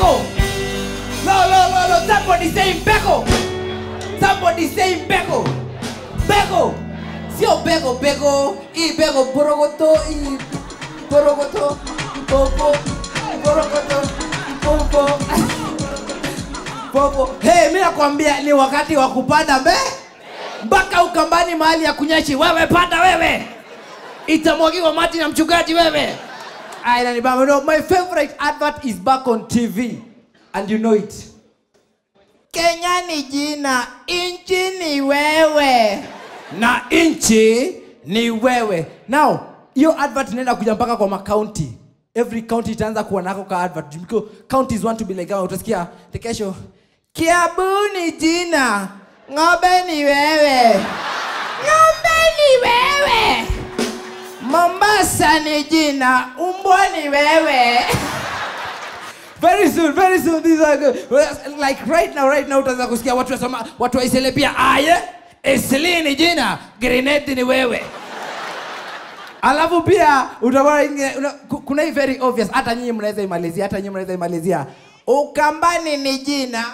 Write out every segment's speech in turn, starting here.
Beko. No, no, no, no. Somebody saying Beko. Somebody saying Beko. Beko. Sio Beko, Beko. Hii Beko borogoto, hii borogoto, popo, borogoto, popo. Popo. Hey, mimi nakwambia ni wakati wa kupanda mbe mpaka ukambani mahali ya kunyeshi. Wewe panda wewe, itamwagiwa maji na mchungaji wewe. Aya, inanibamba. No, my favorite advert is back on TV and you know it. Kenya ni jina, inchi ni wewe na inchi ni wewe. Now, hiyo advert inaenda kuja mpaka kwa makaunti. Every county itaanza kuwa nako ka advert because counties want to be like, oh, utasikia the kesho Kiabu ni jina, ng'ombe ni wewe, ng'ombe ni wewe. Mombasa ni jina, umbwa ni wewe. very soon, very soon these are good. Like right now, right now utaanza kusikia watu wasema watu waisele pia aye, Esli ni jina, grenade ni wewe. Alafu pia utaona ingine- una- ku- kuna hii very obvious, hata nyinyi mnaweza imalizia, hata nyinyi mnaweza imalizia. Ukambani ni jina,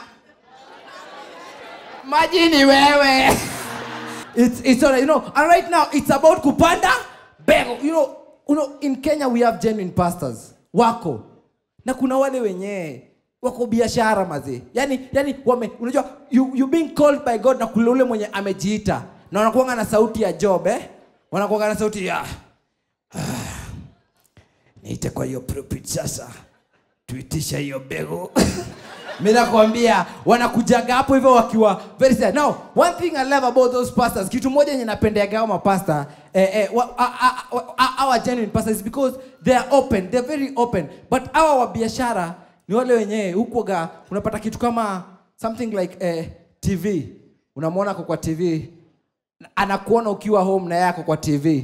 maji ni wewe. It's, it's all right, you know, and right now it's about kupanda bego. You know, you know, in Kenya we have genuine pastors. Wako. Na kuna wale wenyewe wako biashara mazee. Yani, yani wame, unajua you, you being called by God na kule ule mwenye amejiita. Na wanakuanga na sauti ya Job eh? Wanakuanga na sauti ya niite kwa hiyo pulpit sasa tuitisha hiyo bego mi nakwambia wanakujaga hapo hivyo wakiwa very sad. now one thing i love about those pastors kitu moja yenye napendeaga hao mapasta eh, eh, wa- a- a- a- a- our genuine pastors is because they are open they are very open but hawa wa biashara ni wale wenyewe hukuaga unapata kitu kama something like eh, tv unamwona ako kwa tv anakuona ukiwa home na yako kwa tv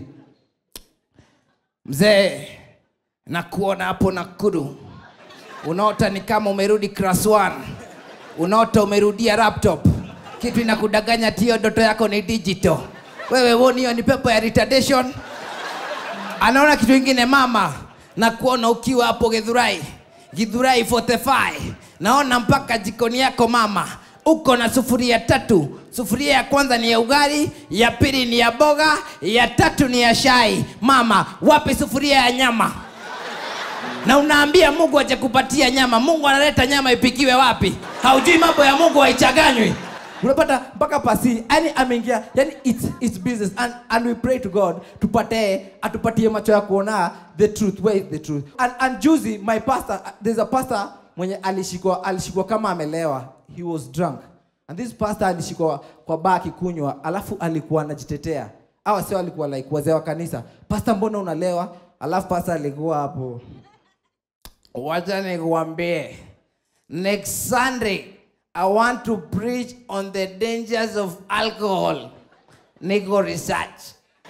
mzee nakuona hapo nakuru unaota ni kama umerudi class 1 unaota umerudia laptop kitu inakudanganya tio ndoto yako ni digital wewe woni hiyo ni pepo ya retardation anaona kitu ingine mama na kuona ukiwa hapo githurai githurai 45 naona mpaka jikoni yako mama uko na sufuria tatu sufuria ya kwanza ni ya ugali ya pili ni ya boga ya tatu ni ya shai mama wapi sufuria ya nyama na unaambia mungu aje kupatia nyama mungu analeta nyama ipikiwe wapi haujui mambo ya mungu haichaganywi unapata mpaka pasi yani ameingia yani it's, it's business and, and we pray to god tupate atupatie macho ya kuona the truth where is the truth and, and juzi my pastor there's a pastor mwenye alishikwa alishikwa kama amelewa he was drunk and this pastor alishikwa kwa baa akikunywa alafu alikuwa anajitetea awa sio alikuwa like wazee wa kanisa pastor mbona unalewa alafu pastor alikuwa hapo wacha nikuambie next sunday i want to preach on the dangers of alcohol niko research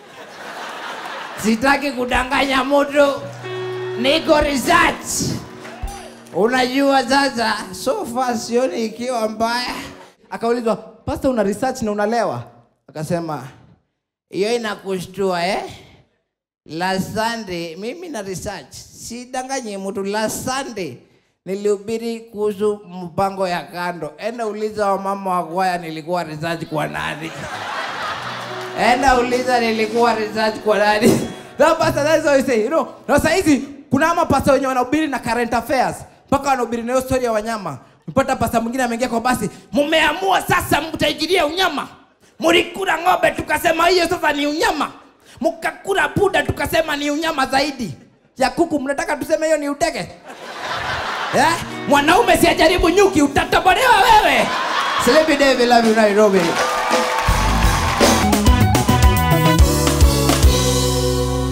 sitaki kudanganya mtu niko research unajua sasa so far sioni ikiwa mbaya akaulizwa pasta una research na unalewa akasema hiyo inakushtua eh last sunday mimi na research sidanganye mtu last sunday nilihubiri kuhusu mpango ya kando enda uliza wamama wa kwaya nilikuwa research kwa nani enda uliza nilikuwa research kwa nani Now, pastor, that is what we say, you know. Na saa hizi kuna ama pasta wenye wanahubiri na current affairs mpaka wanahubiri na hiyo story ya wanyama mpata pasta mwingine ameingia kwa basi mumeamua sasa mtaijiria unyama mulikula ng'ombe tukasema hiyo sasa ni unyama mkakula puda tukasema ni unyama zaidi ya kuku mnataka tuseme hiyo ni utege eh? mwanaume siajaribu nyuki utatobolewa wewe Sleepy David, love you Nairobi